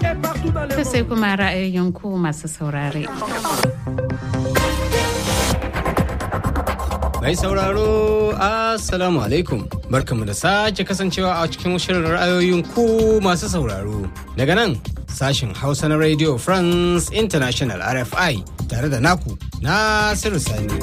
To sai kuma ra'ayoyin ku masu saurare. Mai sauraro, Assalamu alaikum. Barkamu da sake kasancewa a cikin shirin ra'ayoyin ku masu sauraro. Daga nan, sashin Hausa na Radio France International RFI tare da naku, Nasiru Sani.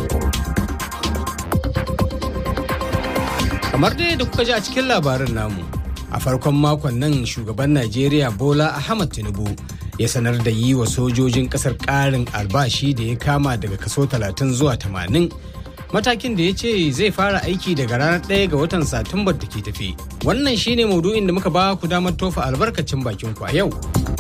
Kamar dai da kuka ji a cikin labarin namu, a farkon makon nan shugaban Najeriya Bola Ahmad Tinubu ya sanar da yi wa sojojin kasar ƙarin albashi da ya kama daga kaso 30 zuwa 80 matakin da ya ce zai fara aiki daga ranar 1 ga watan satumbar da ke tafi wannan shine maudu'in da muka ba ku damar tofa albarkacin bakin ku a yau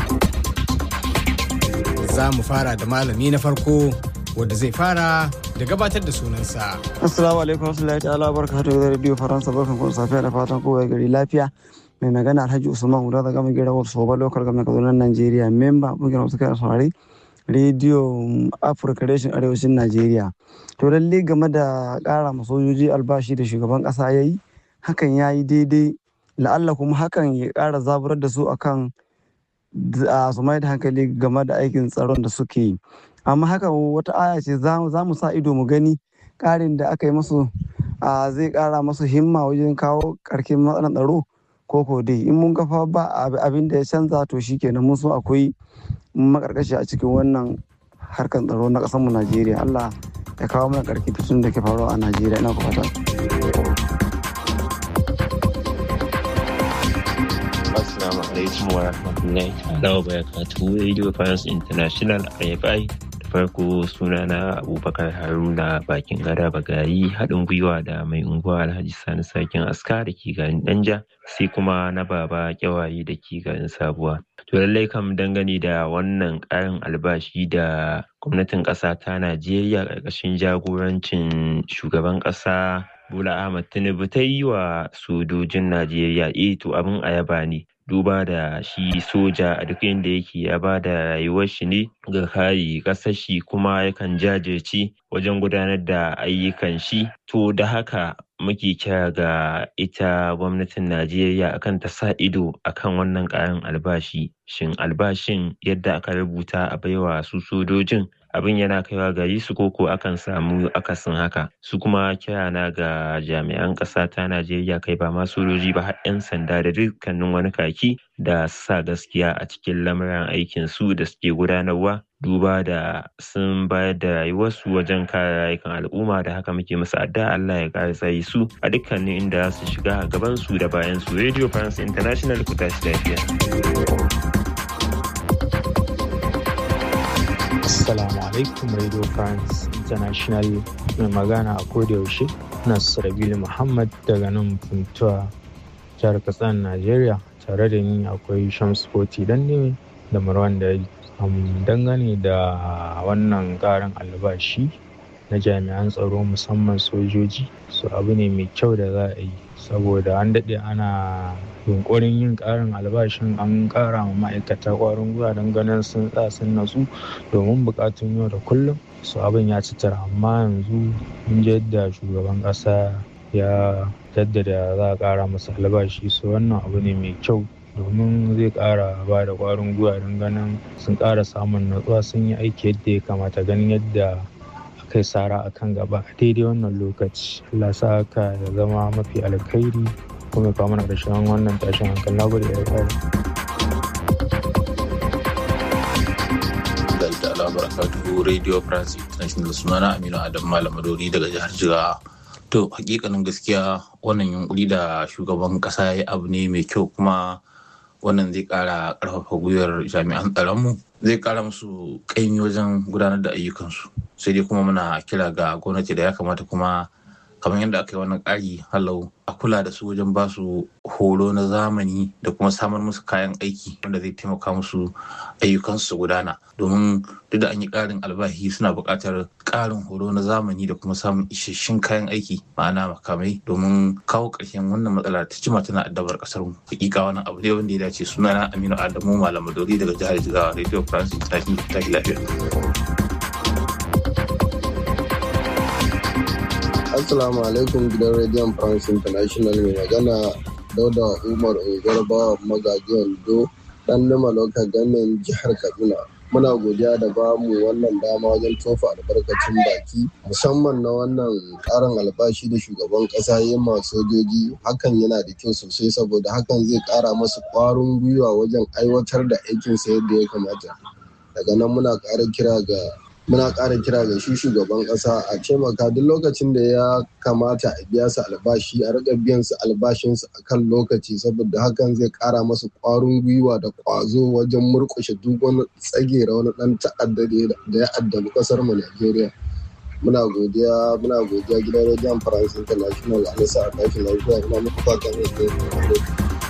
za mu fara da malami na farko wanda zai fara da gabatar da sunansa assalamu alaikum warahmatullahi ta'ala barakatuhu da radio faransa barkan ku safiya da fatan kowa gari lafiya mai magana alhaji usman guda da gama gira wasu soba lokal gama kaduna najeriya memba kungiyar wasu kai saurari rediyo afirka reshen arewacin najeriya to lalle game da kara ma sojoji albashi da shugaban kasa ya yi hakan ya yi daidai la'alla kuma hakan ya kara zaburar da su akan su mai da hankali game da aikin tsaron da suke yi amma haka wata aya ce za mu sa ido mu gani karin da aka yi masu zai kara masu himma wajen kawo karkin matsalar tsaro koko dai in mun gafa ba abin da ya canza to shikenan mun so akwai makarkashi a cikin wannan harkar tsaro na kasar mu Najeriya Allah ya kawo mana karki tun da ke faruwa a Najeriya ina ku fata Assalamu alaikum wa rahmatullahi ta'ala wa barakatuhu Radio France International RFI farko sunana abubakar haruna bakin gada bagari haɗin gwiwa da mai unguwa alhaji sani sakin aska da ke garin danja sai kuma na baba kyawaye da ke garin sabuwa to lallai kam dangane da wannan ƙarin albashi da gwamnatin ƙasa ta najeriya ƙarƙashin jagorancin shugaban ƙasa bola ahmad tinubu ta yi wa sojojin najeriya eh to abin a yaba ne duba da shi soja a duk inda yake ya ba da rayuwar shi ne ga kare ƙasar shi kuma yakan jajirce wajen gudanar da ayyukan shi to da haka muke kira ga ita gwamnatin Najeriya akan ta sa ido akan wannan ƙarin albashi shin albashin yadda aka rubuta a baiwa su sojojin abin yana kaiwa gari su koko akan samu akasin haka su kuma kirana ga jami'an ƙasa ta najeriya kai ba ma sojoji ba har 'yan sanda da dukkanin wani kaki da sa gaskiya a cikin lamuran aikin su da suke gudanarwa duba da sun bayar da rayuwarsu wajen kare rayukan al'umma da haka muke musu adda Allah ya kare tsayi su a dukkanin inda su shiga a gaban su da bayan su Radio France International ku tashi lafiya. Assalamu alaikum Radio France International mai magana a yaushe Nasrabil Muhammad daga nan Funtuwa jihar Katsina Najeriya tare da ni akwai Shams Foti Danne da Marwan da dangane da wannan karin albashi na jami'an tsaro musamman sojoji su abu ne mai kyau da za a yi saboda an daɗe ana yunkurin yin ƙarin albashin an ƙara ma ma'aikata ƙwarin gwiwa don ganin sun tsaya sun natsu domin buƙatun yau da kullum su abin ya ci tara amma yanzu mun ji yadda shugaban ƙasa ya jaddada za a ƙara masa albashi su wannan abu ne mai kyau domin zai ƙara ba da ƙwarin gwiwa don ganin sun ƙara samun natsuwa sun yi aiki yadda ya kamata ganin yadda kai sara a kan gaba a daidai wannan lokaci Allah sa haka ya zama mafi alkhairi kuma kawo mana ƙarshen wannan tashin hankali na gode da kare. da barakatuhu radio france international sunana aminu adam malam madori daga jihar jigawa to hakikanin gaskiya wannan yunkuri da shugaban kasa ya abu ne mai kyau kuma wannan zai kara karfafa gwiwar jami'an tsaronmu zai kara musu kaimi wajen gudanar da ayyukansu sai dai kuma muna kira ga gwamnati da ya kamata kuma kamar yadda aka yi wannan ƙari halau a kula da su wajen ba su horo na zamani da kuma samar musu kayan aiki wanda zai taimaka musu ayyukansu su gudana domin duk da an yi ƙarin albahi suna buƙatar ƙarin horo na zamani da kuma samun isasshen kayan aiki ma'ana makamai domin kawo ƙarshen wannan matsala ta jima tana addabar ƙasar mu hakika wannan abu ne wanda ya dace sunana Aminu Adamu Malam Dori daga jihar Jigawa Radio France International ta lafiya. Assalamu alaikum gidan rediyon France International mai magana Dauda Umar Ungarba magajiyan Do dan nima lokal gamin jihar kaduna muna godiya da ba mu wannan dama wajen tofa albarkacin baki musamman na wannan karin albashi da shugaban kasa ya masu sojoji hakan yana da kyau sosai saboda hakan zai kara masu kwarin gwiwa wajen aiwatar da aikinsa yadda ya kamata daga nan muna ƙara kira ga muna ƙara kira ga shi shugaban ƙasa a taimaka duk lokacin da ya kamata a biya su albashi a riƙa biyan su albashinsu a kan lokaci saboda hakan zai ƙara masu ƙwarin gwiwa da ƙwazo wajen murƙushe duk wani tsagera wani ɗan ta'adda da ya addabi ƙasar mu Najeriya. Muna godiya muna godiya gidan rediyon France International a nisa a tashi lafiya ina muku fatan alheri.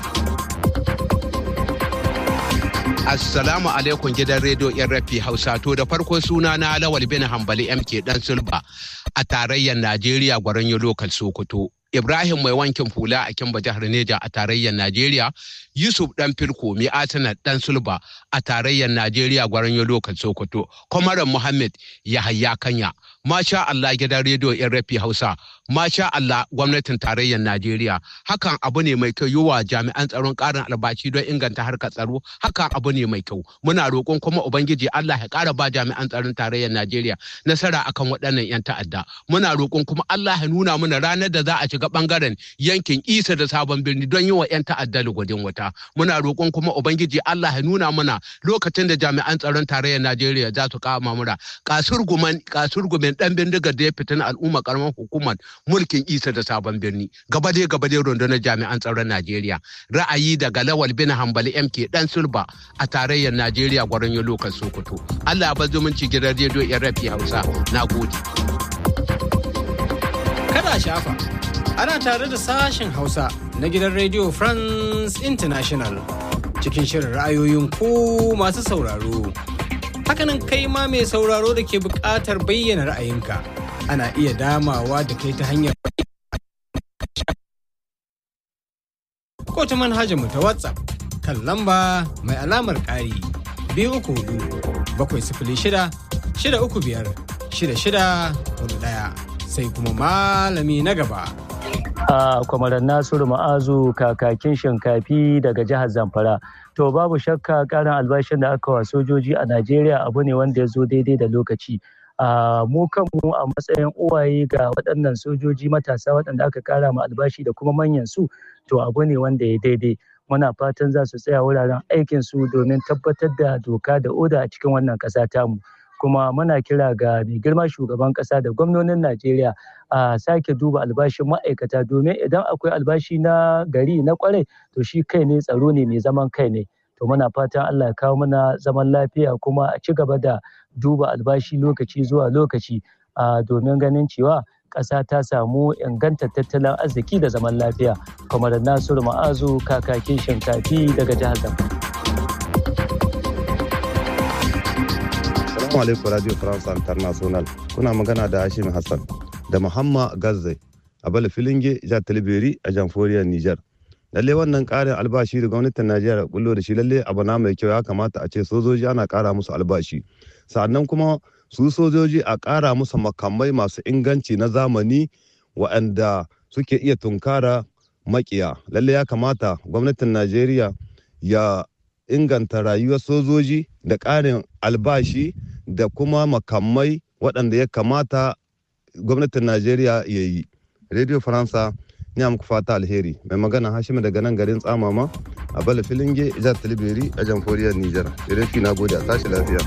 Assalamu alaikum gidan rediyo rafi Hausa to da farko suna na Lawal bin Hambali MK dan Sulba a tarayyar Najeriya gwaron lokal Sokoto. Ibrahim mai wankin hula a Kimba jihar Neja a tarayyar Najeriya, Yusuf dan Firko mai Atina dan Sulba a tarayyar Najeriya gwaron lokal Sokoto, Kwamaran Muhammad Yahaya Kanya. Masha Allah gidan rediyo rafi Hausa, Masha Allah gwamnatin tarayyar Najeriya. Hakan abu ne mai kyau yiwa jami'an tsaron ƙarin albashi don inganta harkar tsaro, hakan abu ne mai kyau. Muna roƙon kuma Ubangiji Allah ya ƙara ba jami'an tsaron tarayyar Najeriya nasara akan waɗannan 'yan ta'adda. Muna roƙon kuma Allah ya nuna mana ranar da za a shiga ɓangaren yankin Isa da Sabon Birni don yi wa 'yan ta'adda lugudin wuta. Muna roƙon kuma Ubangiji Allah ya nuna mana lokacin da jami'an tsaron tarayyar Najeriya za su kama mura. Kasurguman kasurgumen ɗan bindigar da ya fitina al'umma karamar hukumar mulkin Isa da Sabon Birni. Gaba dai gaba dai rundunar jami'an tsaron Najeriya. Ra'ayi daga Lawal bin Hambali MK Dan Sulba a tarayyar Najeriya gwaron yi lokacin Sokoto. Allah ba zumunci gidan rediyo yan rafi Hausa. Na gode. Kada shafa. Ana tare da sashen Hausa na gidan rediyo France International cikin shirin ra'ayoyin ku masu sauraro. Hakanan kai ma mai sauraro da ke buƙatar bayyana ra'ayinka. Ana iya damawa da kai ta hanyar ko ta manhajar mu ta WhatsApp kan lamba mai alamar ƙari biyu uku hudu bakwai sifili shida shida uku biyar shida shida hudu ɗaya sai kuma malami na gaba. a kwamaran nasiru ma'azu kakakin shinkafi daga jihar zamfara to babu shakka karin albashin da aka wa sojoji a najeriya abu ne wanda ya zo daidai da lokaci a mu kanmu a matsayin uwaye ga waɗannan sojoji matasa waɗanda aka kara ma albashi da kuma manyan su to abu ne wanda ya daidai muna fatan za su tsaya wuraren aikin su domin tabbatar da doka da oda a cikin wannan ƙasa tamu kuma muna kira ga mai girma shugaban ƙasa da gwamnonin najeriya a sake duba albashin ma'aikata domin idan akwai albashi na gari na kwarai to shi kai ne tsaro ne mai zaman kai ne to muna fatan allah ya kawo mana zaman lafiya kuma a ci gaba da duba albashi lokaci zuwa lokaci domin ganin cewa ƙasa ta samu inganta tattalin arziki da zaman lafiya kamar nasiru ma'azu kakakin shinkafi daga jihar zamfara Assalamu alaikum Radio France International. Kuna magana da Hashim Hassan da Muhammad Gazzai a Bala Filinge, Jihar Talibiri a Jamhuriyar Nijar. Lalle wannan ƙarin albashi da gwamnatin Najeriya bullo da shi lalle abu na mai kyau ya kamata a ce sojoji ana ƙara musu albashi. Sannan kuma su sojoji a ƙara musu makamai masu inganci na zamani waɗanda suke iya tunkara makiya. Lalle ya kamata gwamnatin Najeriya ya inganta rayuwar sojoji da ƙarin albashi da kuma makamai waɗanda ya kamata gwamnatin najeriya ya yi radio faransa ni muku fata alheri mai magana hashim daga nan garin tsamama a bala filinge jihar talibiri a jamhuriyar nijar rafi na gode a tashi lafiya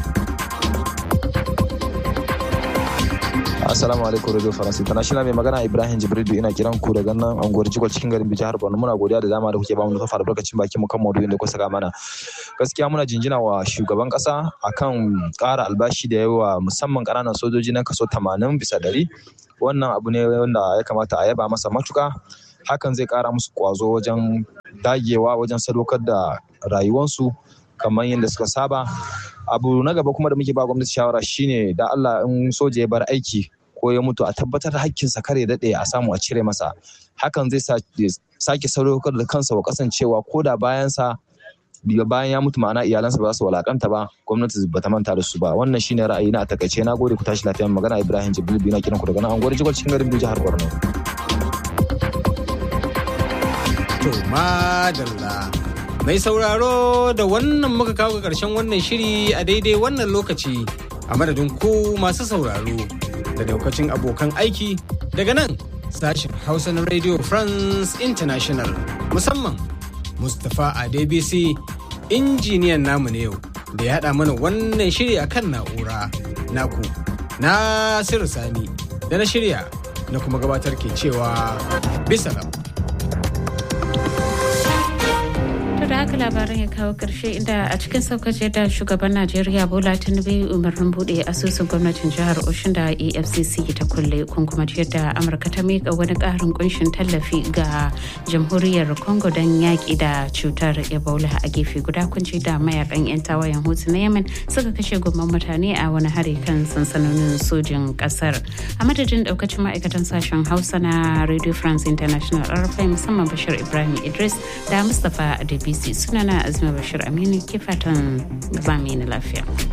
Assalamu alaikum Radio France International mai magana Ibrahim Jibrilu ina kiran ku daga nan anguwar Jigol cikin garin Jihar Borno muna godiya da dama da kuke ba mu nufa albarkacin baki mu kan maudu'in da kuka saka mana. Gaskiya muna jinjina wa shugaban kasa akan ƙara albashi da yawa musamman ƙananan sojoji na kaso 80 bisa ɗari. Wannan abu ne wanda ya kamata a yaba masa matuka. Hakan zai ƙara musu ƙwazo wajen dagewa wajen sadaukar da rayuwansu kamar yadda suka saba. Abu na gaba kuma da muke ba gwamnati shawara shine da Allah in soja ya bar aiki ko ya mutu a tabbatar hakkinsa kar ya daɗe a samu a cire masa hakan zai sake sadaukar da kansa wa kasancewa ko da bayansa bayan ya mutu ma'ana iyalansa ba za su walakanta ba gwamnati ba ta manta da su ba wannan shine ra'ayi na a takaice na gode ku tashi lafiya magana Ibrahim Jibril biyu na kiran ku daga nan anguwar Jigol cikin garin jihar Borno to madalla Mai sauraro da wannan muka kawo ga ƙarshen wannan shiri a daidai wannan lokaci a madadin ku masu sauraro da daukacin abokan aiki daga nan sashen Hausa na Radio France International musamman Mustapha Adebisi injiniyan namu ne yau da ya haɗa mana wannan shiri a kan na'ura naku Nasiru Sani da na shirya na kuma gabatar ke cewa bisalam. da haka labaran ya kawo karshe inda a cikin saukace da shugaban najeriya bola tinubu umarnin bude asusun gwamnatin jihar oshin da efcc ta kulle kun kuma da amurka ta miƙa wani ƙarin kunshin tallafi ga jamhuriyar congo don yaƙi da cutar ebola a gefe guda kun da mayakan 'yan tawayen hutu na yemen suka kashe gomman mutane a wani hari kan sansanonin sojin ƙasar a madadin ɗaukacin ma'aikatan sashen hausa na radio france international rfi musamman bashir ibrahim idris da mustapha adebisi sunana azuma bashir aminu ke fatan zami na lafiya.